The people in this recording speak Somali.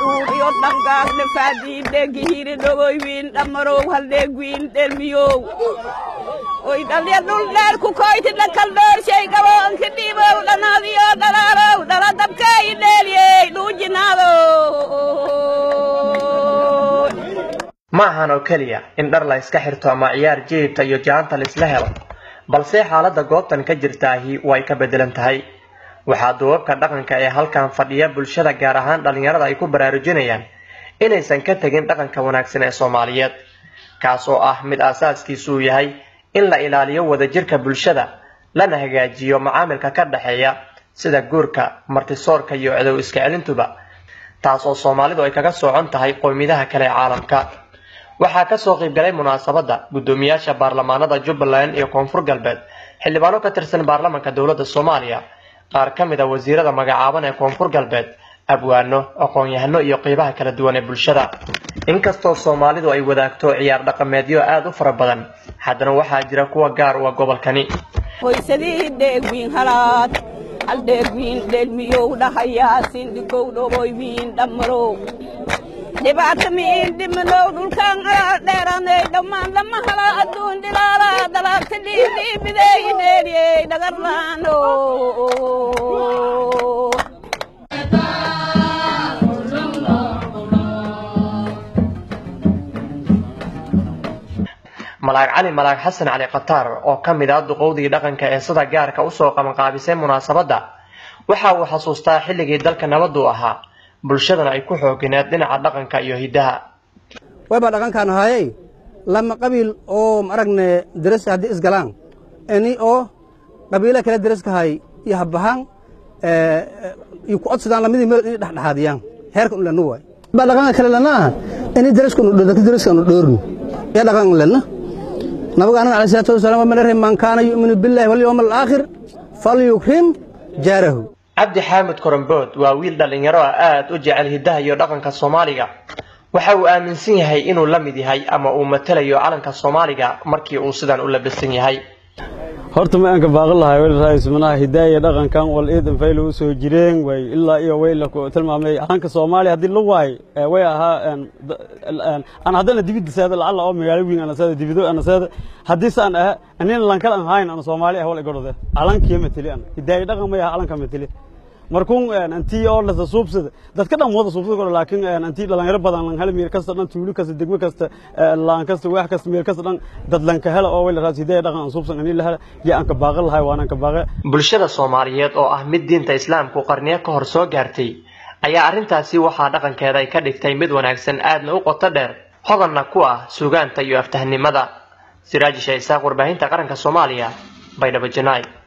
dhuuriyo dhangaasne faadiidheegihiri dhogoywiin dhammarow haldeegwiin dhelmiyow oy dhalya dhul dheer ku koyti dhakal dhoorshay gaboonka dhiibow dhanaadiyo dhalaarow dhala dabkaayi dheeliyey dhuujinaado ma ahan oo keliya in dhar la iska xirto ama ciyaar jilibta iyo jaanta la isla helo balse xaaladda goobtan ka jirtaahi way ka beddelan tahay waxaa duubabka dhaqanka ee halkan fadhiya bulshada gaar ahaan dhallinyarada ay ku baraarujinayaan inaysan ka tegin dhaqanka wanaagsan ee soomaaliyeed kaas oo ah mid aasaaskiisu uu yahay in la ilaaliyo wadajirka bulshada lana hagaajiyo macaamilka ka dhexeeya sida guurka martisoorka iyo cidow iska celintuba taas oo soomaalidu ay kaga socon tahay qowmiyadaha kale ee caalamka waxaa kasoo qaybgalay munaasabadda guddoomiyaasha baarlamaanada jubbaland iyo koonfur galbeed xildhibaano ka tirsan baarlamanka dowladda soomaaliya qaar ka mid a wasiirada magacaaban ee koonfur galbeed abwaano aqoon-yahano iyo qeybaha kala duwan ee bulshada inkastoo soomaalidu ay wadaagto ciyaar dhaqameedyo aada u fara badan haddana waxaa jira kuwa gaar u ah gobolkani hoysadii dheegwiin halaad hal dheegwiin dhelmiyow dhahayaasin dhikow dhogoywiin dhammarow dhibaata miin dhimanow dhulkaan dheeranay dhammaan lama hala adduun dhilaala dalaagta dhiidhiibidey dheeliyey dhagarlaano malaag cali malaag xasan cali khataar oo ka mid ah duqowdii dhaqanka ee sida gaarka usoo qabanqaabisay munaasabadda waxa uu xasuustaa xilligii dalka nabadu ahaa bulshadana ay ku xoogineed dhinaca dhaqanka iyo hiddaha wayba dhaqankaan ahaayey lama qabiil oo maragne deras haddii isgalaan ini oo qabiilo kale deraskahay iyo habbahaan iyo ku codsadaan lamadii meel inay dhexdhexaadiyaan heerka un lenna waay ba dhaqanka kale lenna aha ini deraskanu deraskanu dhoornu ya dhaqan lenna nabiga anaga alayh salaatu wasalaam waa mana man kaana yu'minu billahi walyawm alaakhir falyukrim jaarahu cabdi xaamid korambood waa wiil dhallinyaro ah aada u jecel hiddaha iyo dhaqanka soomaaliga waxa uu aaminsan yahay inuu la mid yahay ama uu matalayo calanka soomaaliga markii uu sidan u labisan yahay horta ma aanka baaqan lahay wel raismanaha hidaaya dhaqankan wal iidan faylo u soo jireen way ilaa iyo way la tilmaamay calanka soomaaliya haddii la waay way ahaa aan haddana dibidda seeda lacalla oo magaalo weyn ana seeda dibido ana seeda haddii saan ah anina lankal aan hayn ana soomaali ah wal igodhode calankiyo mateli ana hidaaya dhaqan may aha calanka mateli markuun antii oo lasa suubsada dadka dhan wada suubsada kore laakiin antii dhalinyaro badan lan hela meel kasta dhan tuulo kasta degmo kasta laan kasta wax kasta meel kasta dhan dad lanka hela oo wayla raas hidaaya dhaqan aan suubsan ani la hela ya aan ka baaqan lahay waana ka baaqe bulshada soomaaliyeed oo ah mid diinta islaamku qarniyo ka hor soo gaartay ayaa arrintaasi waxaa dhaqankeeda ay ka dhigtay mid wanaagsan aadna u qoto dheer hodanna ku ah suugaanta iyo aftahnimada siraaji shaisaaq warbaahinta qaranka soomaaliya baydhabo janaay